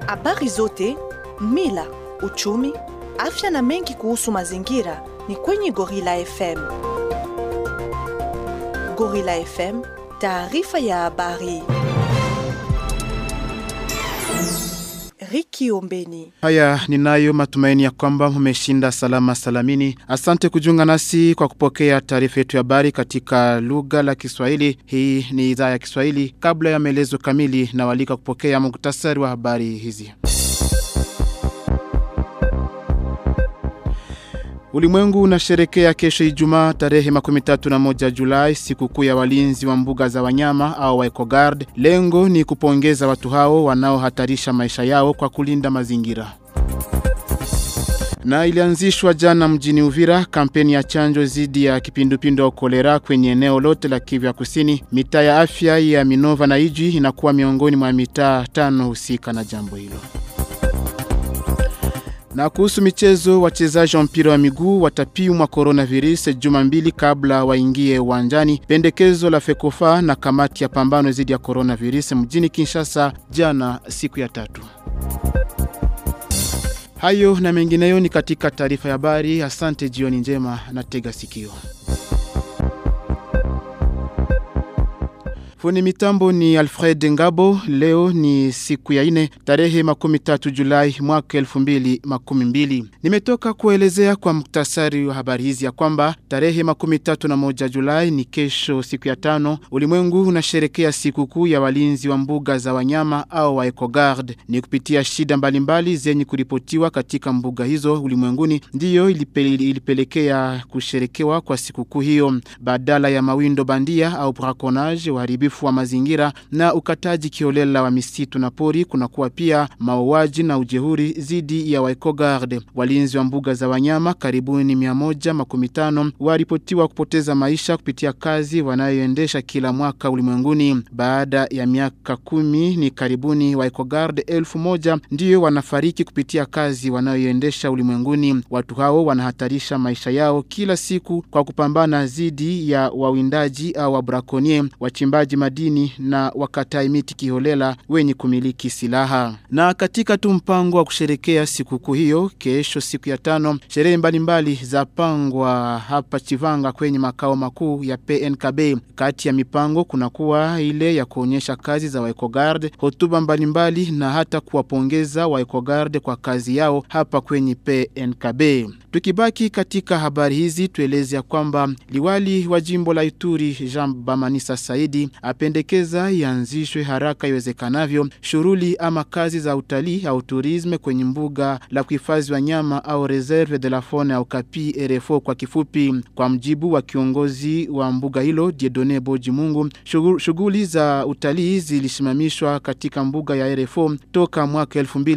Habari zote, mila, uchumi, afya na mengi kuhusu mazingira ni kwenye Gorilla FM. Gorilla FM, taarifa ya habari. Riki Ombeni. Haya, ninayo matumaini ya kwamba mmeshinda salama salamini. Asante kujiunga nasi kwa kupokea taarifa yetu ya habari katika lugha la Kiswahili. Hii ni idhaa ya Kiswahili. Kabla ya maelezo kamili, na walika kupokea muktasari wa habari hizi. Ulimwengu unasherekea kesho Ijumaa tarehe makumi tatu na moja Julai sikukuu ya walinzi wa mbuga za wanyama au wa EcoGuard. Lengo ni kupongeza watu hao wanaohatarisha maisha yao kwa kulinda mazingira. Na ilianzishwa jana mjini Uvira kampeni ya chanjo dhidi ya kipindupindu au kolera kwenye eneo lote la Kivu ya Kusini. Mitaa ya afya ya Minova na Ijwi inakuwa miongoni mwa mitaa tano husika na jambo hilo. Na kuhusu michezo, wachezaji wa mpira wa miguu watapimwa coronavirus juma mbili kabla waingie uwanjani. Pendekezo la FECOFA na kamati ya pambano dhidi ya coronavirus mjini Kinshasa jana siku ya tatu. Hayo na mengineyo ni katika taarifa ya habari. Asante, jioni njema na tega sikio. Fundi mitambo ni Alfred Ngabo. Leo ni siku ya ine tarehe makumi tatu Julai mwaka elfu mbili makumi mbili. Nimetoka kuelezea kwa muktasari wa habari hizi ya kwamba tarehe makumi tatu na moja Julai ni kesho, siku ya tano. Ulimwengu unasherekea sikukuu ya walinzi wa mbuga za wanyama au wa EcoGuard. Ni kupitia shida mbalimbali zenye kuripotiwa katika mbuga hizo ulimwenguni ndiyo ilipele, ilipelekea kusherekewa kwa sikukuu hiyo, badala ya mawindo bandia au braconage uharibifu wa mazingira na ukataji kiolela wa misitu na pori, kunakuwa pia mauaji na ujehuri dhidi ya waekogard. Walinzi wa mbuga za wanyama karibuni mia moja makumi tano waripotiwa kupoteza maisha kupitia kazi wanayoendesha kila mwaka ulimwenguni. Baada ya miaka kumi ni karibuni waekogard elfu moja ndiyo wanafariki kupitia kazi wanayoendesha ulimwenguni. Watu hao wanahatarisha maisha yao kila siku kwa kupambana dhidi ya wawindaji au wabrakonie, wachimbaji madini na wakatai miti kiholela wenye kumiliki silaha. Na katika tu mpango wa kusherekea sikukuu hiyo, kesho siku ya tano, sherehe mbalimbali za pangwa hapa Chivanga kwenye makao makuu ya PNKB. Kati ya mipango kunakuwa ile ya kuonyesha kazi za waekogard, hotuba mbalimbali na hata kuwapongeza waekogard kwa kazi yao hapa kwenye PNKB. Tukibaki katika habari hizi, tueleze ya kwamba liwali wa jimbo la Ituri Jean Bamanisa Saidi apendekeza ianzishwe haraka iwezekanavyo shughuli ama kazi za utalii au turisme kwenye mbuga la kuhifadhi wanyama au reserve de la faune au kapi RFO kwa kifupi. Kwa mjibu wa kiongozi wa mbuga hilo Diedone Boji Mungu, shughuli za utalii zilisimamishwa katika mbuga ya RFO toka mwaka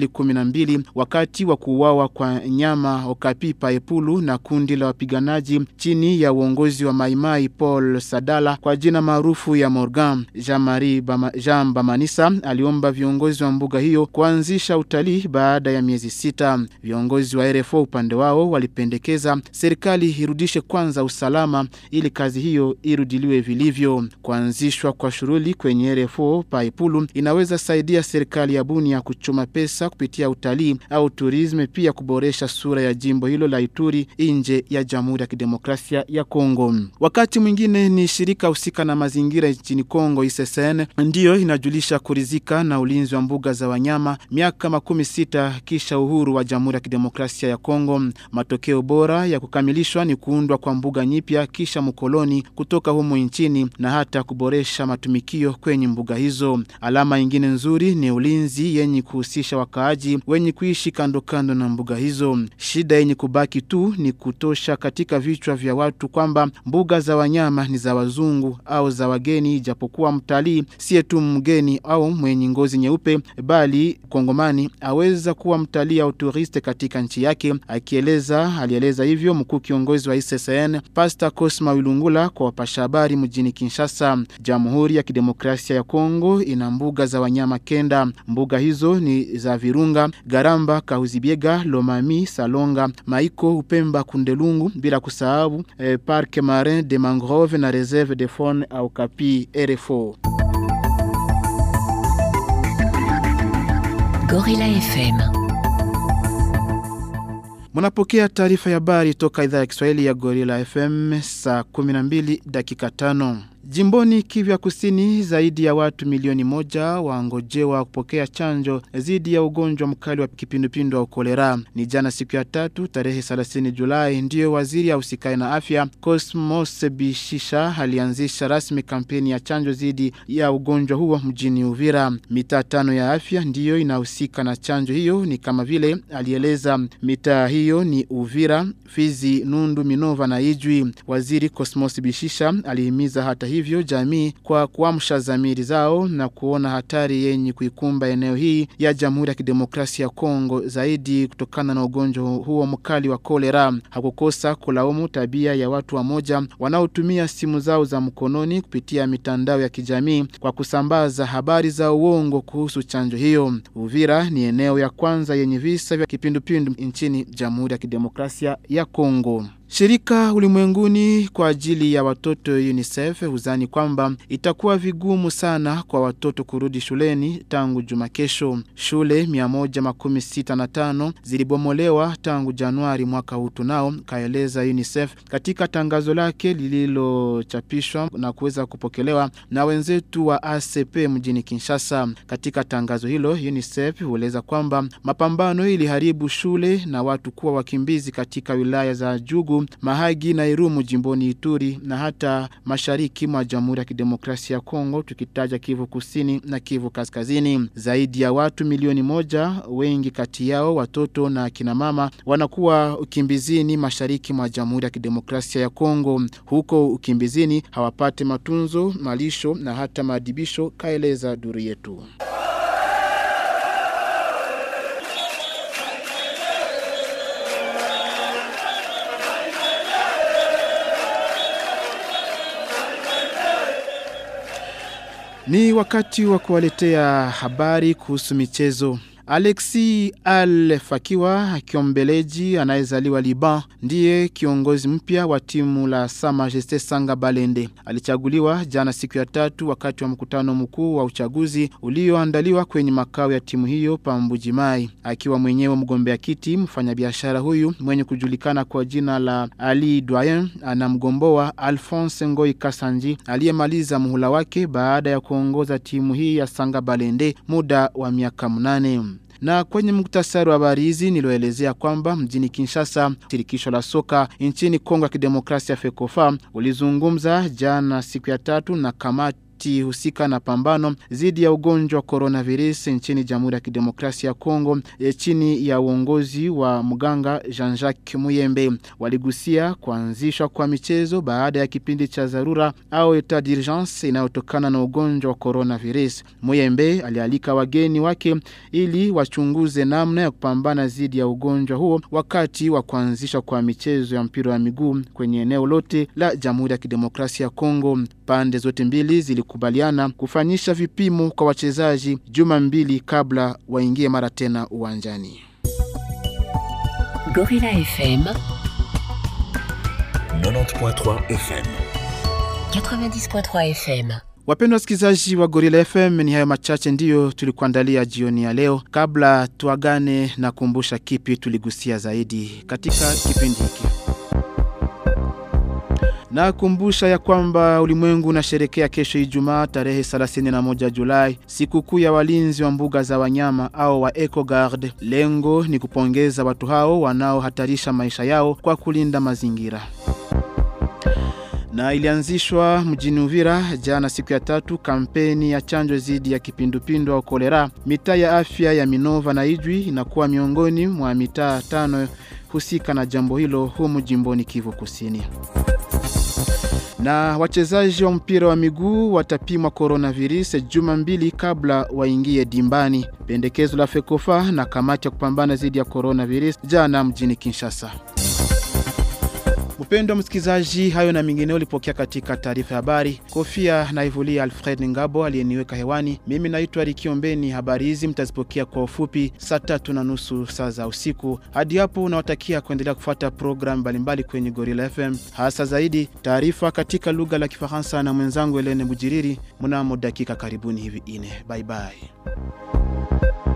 2012 wakati wa kuuawa kwa nyama Okapi Paepulu na kundi la wapiganaji chini ya uongozi wa Maimai Paul Sadala kwa jina maarufu ya Morgan. Jean-Marie Bama, Jean Bamanisa aliomba viongozi wa mbuga hiyo kuanzisha utalii baada ya miezi sita. Viongozi wa RFO upande wao walipendekeza serikali irudishe kwanza usalama ili kazi hiyo irudiliwe vilivyo. Kuanzishwa kwa shughuli kwenye RFO Paipulu inaweza saidia serikali ya Bunia kuchuma pesa kupitia utalii au turisme, pia kuboresha sura ya jimbo hilo la Ituri nje ya Jamhuri ya Kidemokrasia ya Kongo. Wakati mwingine ni shirika husika na mazingira nchini Kongo ISSN ndiyo inajulisha kurizika na ulinzi wa mbuga za wanyama miaka makumi sita kisha uhuru wa Jamhuri ya Kidemokrasia ya Kongo. Matokeo bora ya kukamilishwa ni kuundwa kwa mbuga nyipya kisha mkoloni kutoka humu nchini na hata kuboresha matumikio kwenye mbuga hizo. Alama ingine nzuri ni ulinzi yenye kuhusisha wakaaji wenye kuishi kando kando na mbuga hizo. Shida yenye kubaki tu ni kutosha katika vichwa vya watu kwamba mbuga za wanyama ni za wazungu au za wageni, ijapokuwa mtalii siye tu mgeni au mwenye ngozi nyeupe, bali Kongomani aweza kuwa mtalii au turiste katika nchi yake. Akieleza, alieleza hivyo mkuu kiongozi wa ISSN Pastor Cosma Wilungula kwa wapasha habari mjini Kinshasa. Jamhuri ya Kidemokrasia ya Kongo ina mbuga za wanyama kenda. Mbuga hizo ni za Virunga, Garamba, Kahuzibiega, Lomami, Salonga, Maiko, Upemba, Kundelungu, bila kusahau eh, Parc Marin de Mangrove na Reserve de Faune au Kapi RFO. Gorilla FM. Munapokea taarifa ya habari toka idhaa ya Kiswahili ya Gorilla FM saa 12 dakika tano. Jimboni Kivya Kusini, zaidi ya watu milioni moja wangojewa kupokea chanjo dhidi ya ugonjwa mkali wa kipindupindu wa kolera. Ni jana siku ya tatu tarehe 30 Julai ndiyo waziri ausikae na afya Cosmos Bishisha alianzisha rasmi kampeni ya chanjo dhidi ya ugonjwa huo mjini Uvira. Mitaa tano ya afya ndiyo inahusika na chanjo hiyo, ni kama vile alieleza. Mitaa hiyo ni Uvira, Fizi, Nundu, Minova na Ijwi. Waziri Cosmos Bishisha alihimiza hata hivyo jamii kwa kuamsha dhamiri zao na kuona hatari yenye kuikumba eneo hii ya Jamhuri ya Kidemokrasia ya Kongo zaidi kutokana na ugonjwa huo mkali wa kolera. Hakukosa kulaumu tabia ya watu wamoja wanaotumia simu zao za mkononi kupitia mitandao ya kijamii kwa kusambaza habari za uongo kuhusu chanjo hiyo. Uvira ni eneo ya kwanza yenye visa vya kipindupindu nchini Jamhuri ya Kidemokrasia ya Kongo. Shirika ulimwenguni kwa ajili ya watoto UNICEF huzani kwamba itakuwa vigumu sana kwa watoto kurudi shuleni tangu juma kesho. Shule 165 zilibomolewa tangu Januari mwaka huu tunao, kaeleza UNICEF katika tangazo lake lililochapishwa na kuweza kupokelewa na wenzetu wa ACP mjini Kinshasa. Katika tangazo hilo UNICEF hueleza kwamba mapambano iliharibu shule na watu kuwa wakimbizi katika wilaya za Jugu Mahagi na Irumu jimboni Ituri na hata mashariki mwa Jamhuri ya Kidemokrasia ya Kongo tukitaja Kivu Kusini na Kivu Kaskazini. Zaidi ya watu milioni moja, wengi kati yao watoto na kina mama wanakuwa ukimbizini mashariki mwa Jamhuri ya Kidemokrasia ya Kongo. Huko ukimbizini hawapate matunzo, malisho na hata maadibisho, kaeleza duru yetu. Ni wakati wa kuwaletea habari kuhusu michezo. Alexi Al Fakiwa kiombeleji anayezaliwa Liban ndiye kiongozi mpya wa timu la Sa Majeste Sanga Balende. Alichaguliwa jana siku ya tatu wakati wa mkutano mkuu wa uchaguzi ulioandaliwa kwenye makao ya timu hiyo Pambujimai. Akiwa mwenyewe mgombea kiti, mfanyabiashara huyu mwenye kujulikana kwa jina la Ali Doyen anamgomboa Alphonse Ngoi Kasanji aliyemaliza muhula wake baada ya kuongoza timu hii ya Sanga Balende muda wa miaka mnane na kwenye muktasari wa habari hizi nilioelezea kwamba mjini Kinshasa shirikisho la soka nchini Kongo ya Kidemokrasia FECOFA ulizungumza jana siku ya tatu na kamati husika na pambano dhidi ya ugonjwa wa coronavirus nchini Jamhuri ya Kidemokrasia ya Kongo e, chini ya uongozi wa mganga Jean-Jacques Muyembe. Waligusia kuanzishwa kwa michezo baada ya kipindi cha dharura au etat d'urgence inayotokana na ugonjwa wa coronavirus. Muyembe alialika wageni wake ili wachunguze namna ya kupambana dhidi ya ugonjwa huo wakati wa kuanzishwa kwa michezo ya mpira wa miguu kwenye eneo lote la Jamhuri ya Kidemokrasia ya Kongo. Pande zote mbili zilikubaliana kufanyisha vipimo kwa wachezaji juma mbili kabla waingie mara tena uwanjani. Gorilla FM 90.3 FM. 90.3 FM. Wapendwa wasikilizaji wa Gorilla FM, ni hayo machache ndiyo tulikuandalia jioni ya leo. Kabla tuagane na kumbusha kipi tuligusia zaidi katika kipindi hiki. Na kumbusha ya kwamba ulimwengu unasherekea kesho Ijumaa tarehe 31 Julai sikukuu ya walinzi wa mbuga za wanyama au wa EcoGuard. Lengo ni kupongeza watu hao wanaohatarisha maisha yao kwa kulinda mazingira na ilianzishwa mjini Uvira jana siku ya tatu kampeni ya chanjo dhidi ya kipindupindu au kolera. Mitaa ya afya ya Minova na Ijwi inakuwa miongoni mwa mitaa tano husika na jambo hilo humu jimboni Kivu Kusini. Na wachezaji wa mpira wa miguu watapimwa coronavirus juma mbili kabla waingie dimbani. Pendekezo la FECOFA na kamati ya kupambana dhidi ya coronavirus jana mjini Kinshasa. Mpendwa msikilizaji, hayo na mengineo ulipokea katika taarifa ya habari. Kofia na Ivulia Alfred Ngabo aliyeniweka hewani. Mimi naitwa Rikiombeni. Habari hizi mtazipokea kwa ufupi saa tatu na nusu saa za usiku. Hadi hapo unawatakia kuendelea kufuata programu mbalimbali kwenye Gorilla FM, hasa zaidi taarifa katika lugha la Kifaransa na mwenzangu Helene Bujiriri mnamo dakika karibuni hivi ine. Bye bye.